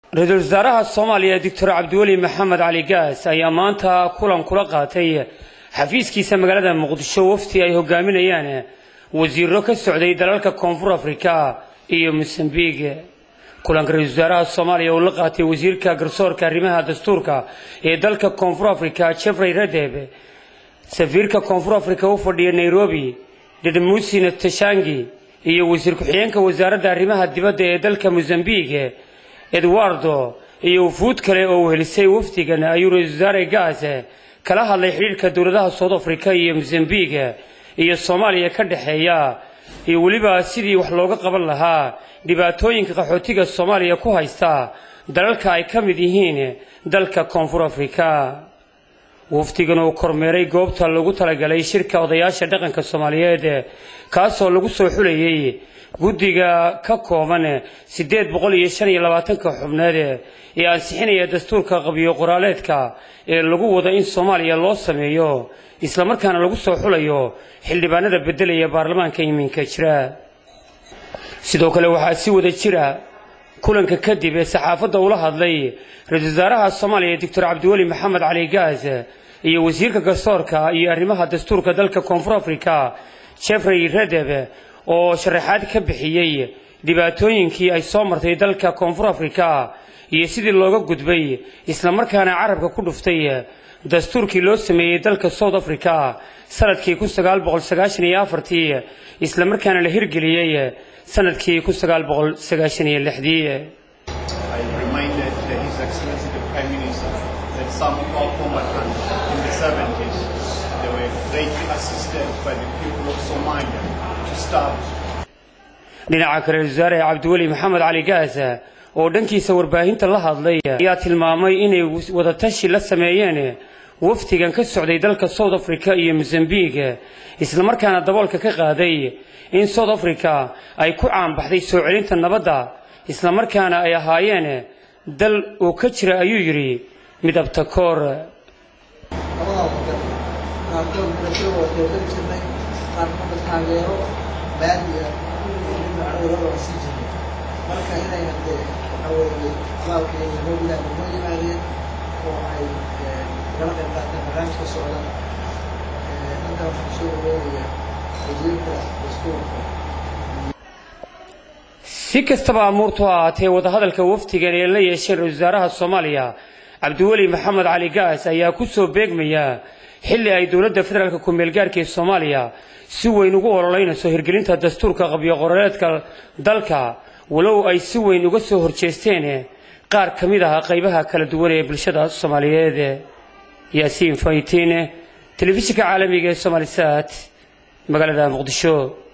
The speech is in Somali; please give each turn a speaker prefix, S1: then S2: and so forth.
S1: ra-iisul wasaaraha soomaaliya doctor cabdiweli maxamed cali gaas ayaa maanta kulan kula qaatay xafiiskiisa magaalada muqdisho wafti ay hogaaminayaan wasiiro ka socday dalalka koonfur afrika iyo mosambiq kulanka ra-isul wasaaraha soomaaliya uu la qaatay wasiirka garsoorka arrimaha dastuurka ee dalka koonfur afrika jeffrey radeb safiirka koonfur afrika u fadhiya nairobi dedmusina tashangi iyo wasiir ku-xigeenka wasaaradda arrimaha dibadda ee dalka mosambiq edwardo iyo wufuud kale oo wehelisay wafdigan ayuu ra-isul wasaare gaas kala hadlay xidhiirka dowladaha south africa iyo mosambiq iyo soomaaliya ka dhexeeya iyo weliba sidii wax looga qaban lahaa dhibaatooyinka qaxootiga soomaaliya ku haysta dalalka ay ka mid yihiin dalka koonfur afrika wafdigan uu kormeeray goobta lagu talagalay shirka odayaasha dhaqanka soomaaliyeed kaasoo lagu soo xulayay guddiga ka kooban siddeed boqol iyo shan iyo labaatanka xubneed ee ansixinaya dastuurka qabiyo qoraaleedka ee lagu wado in soomaaliya loo sameeyo islamarkaana lagu soo xulayo xildhibaanada beddelaya baarlamaanka iminka jira sidoo kale waxaa si wada jira kulanka kadib ee saxaafadda ula hadlay ra-iisul wasaaraha soomaaliya doctor cabdiweli maxamed cali gaas iyo wasiirka garsoorka iyo arrimaha dastuurka dalka koonfur afrika jeffrey redeb oo sharaxaad ka bixiyey dhibaatooyinkii ay soo martay dalka koonfur afrika iyo sidii looga gudbay islamarkaana carabka ku dhuftay dastuurkii loo sameeyey dalka south africa sanadkii kun sagaal boqol sagaashan iyo afartii islamarkaana la hirgeliyey sanadkii kun sagaal boqol sagaashan iyo lixdii dhinaca kale wasaare cabdiweli maxamed cali gaas oo dhankiisa warbaahinta la hadlay ayaa tilmaamay inay wadatashi la sameeyeen wafdigan ka socday dalka south africa iyo mosambiq islamarkaana daboolka ka qaaday in south africa ay ku caanbaxday soo celinta nabadda islamarkaana ay ahaayeen dal uu ka jira ayuu yidhi midabta koor
S2: marka inay hadee waxa weeye abaalkeeda noo ilaah noo yimaadeen oo ay kala qayb qaateen barnaamijka socda hadda waxaan soo dhaweynaya wasiirka dastuurka
S1: si kastaba amuurtu ha ahaatee wadahadalka wafdigan ee la yeesheen ra-isul wasaaraha soomaaliya cabdiweli maxamed cali gaas ayaa ku soo beegmaya xilli ay dowladda federaalka ku-meelgaarka ee soomaaliya si weyn ugu ololeynayso hirgelinta dastuurka qabyo qoraaleedka dalka walow ay si weyn uga soo horjeesteen qaar ka mid ah qaybaha kala duwan ee bulshada soomaaliyeed yaasiin faytiin telefishinka caalamiga ee somalisat magaalada muqdisho